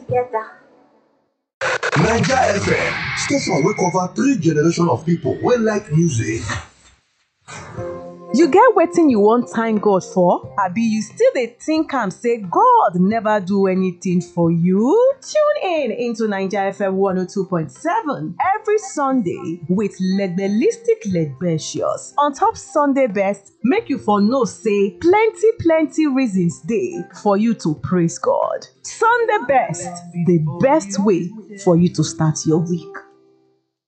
together. naija fm station wey cover three generation of pipo wey like music You get wetin you wan thank God for? Abi you still dey think am say God never do anything for you? Tune in into Naija FM 102.7 every Sunday with Legbelistic Legbecious. On top Sunday best, make you for know say plenty plenty reasons dey for you to praise God. Sunday best, the best way for you to start your week.